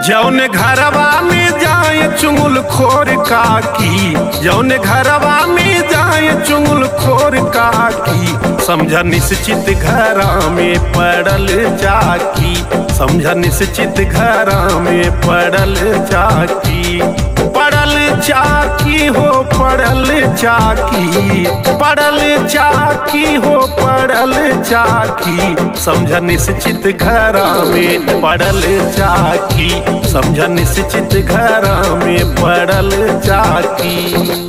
जौन घरवा में जाए चुंगल खोर काकी जौन घरवा में जाए चुंगल खोर काकी समझ निश्चित घरा में पड़ल चाकी समझ निश्चित घरा में पड़ल चाकी पड़ल चाकी हो पड़ल चाकी पड़ल चाकी हो पड़ल चाकी समझ निश्चित घरा में पड़ल चाकी समझ निश्चित घरा में पड़ल चाकी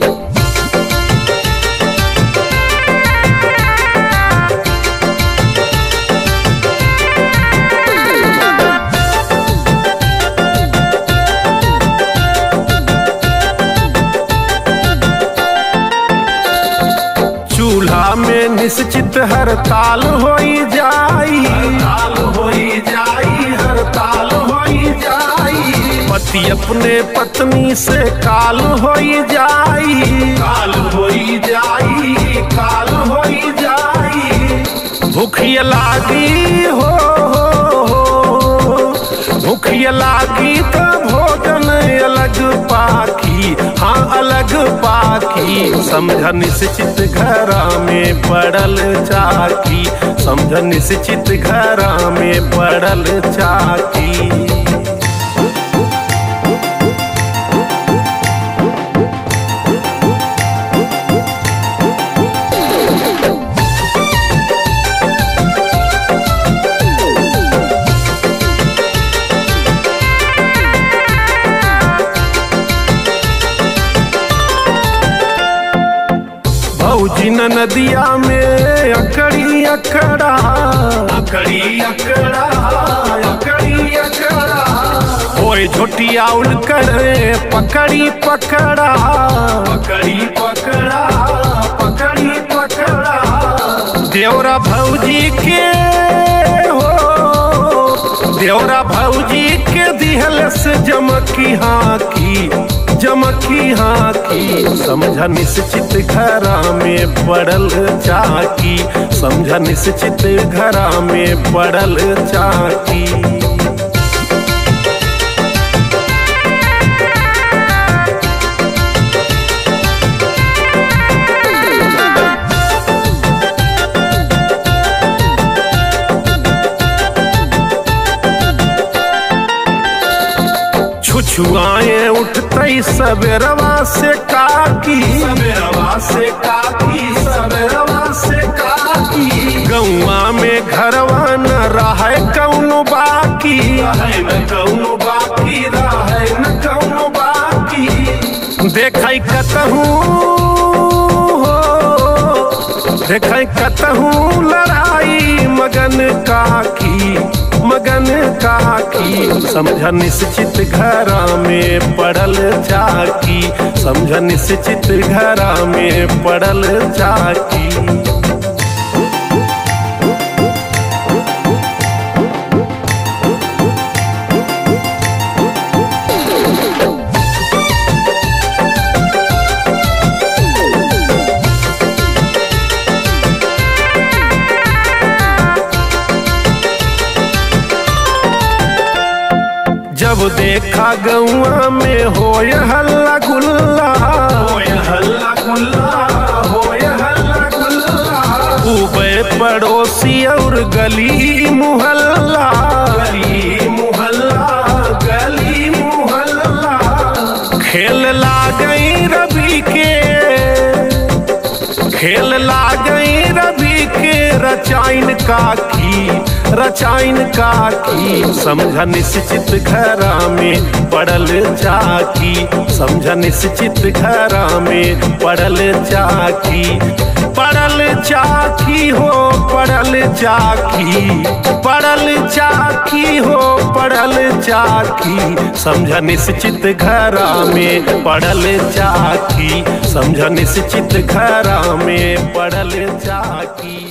चूल्हा में निश्चित हड़ताल होई जाई हड़ताल होई जाई हड़ताल होई जाई पति अपने पत्नी से काल होई जाई काल होई जाई काल होई जाई भूखिया लागी हो, हो, हो भूखिया लागी तो भोजन अलग पाकी हाँ अलग पाकी समझ निश्चित घरा में पड़ल चाकी समझ निश्चित घरा में पड़ल चाकी भौजी न नदिया में अकड़ी अकड़ा अकड़ी अकड़ा अकड़ी अकड़ा ओए झोटिया उल करे पकड़ी पकड़ा पकड़ी पकड़ा पकड़ी पकड़ा देवरा भौजी के हो देवरा भौजी के दिहल से जमकी हाँ की जमकी हाँ की समझ निश्चित घरा में पड़ल चाकी समझ निश्चित घरा में पड़ल चाकी छुछुआए उठते सवेरवा से काकी सवेरवा से काकी सवेरवा से काकी गौवा में घरवा न रहे कौनो बाकी रहे न कौनो बाकी रहे न कौनो बाकी देखै कतहूँ हो देखै कतहूँ लड़ाई मगन काकी मगन काकी समझ निश्चित घरा में पड़ल चाकी समझ निश्चित घरा में पड़ल चाकी जब देखा गौआ में होय हल्ला गुल्ला होय हल्ला गुल्ला होय हल्ला गुल्ला उबे पड़ोसी और गली मुहल्ला गली मुहल्ला गली मुहल्ला खेल ला गई रवि के खेल ला गई रवि के रचाइन काकी रचाइन काकी समझ निश्चित घरा में पड़ल चाकी समझ निश्चित घरा में पड़ल चाकी पड़ल चाकी हो पड़ल चाकी पड़ल चाकी हो पड़ल चाकी समझ निश्चित घरा में पड़ल चाकी समझ निश्चित घरा में पड़ल चाकी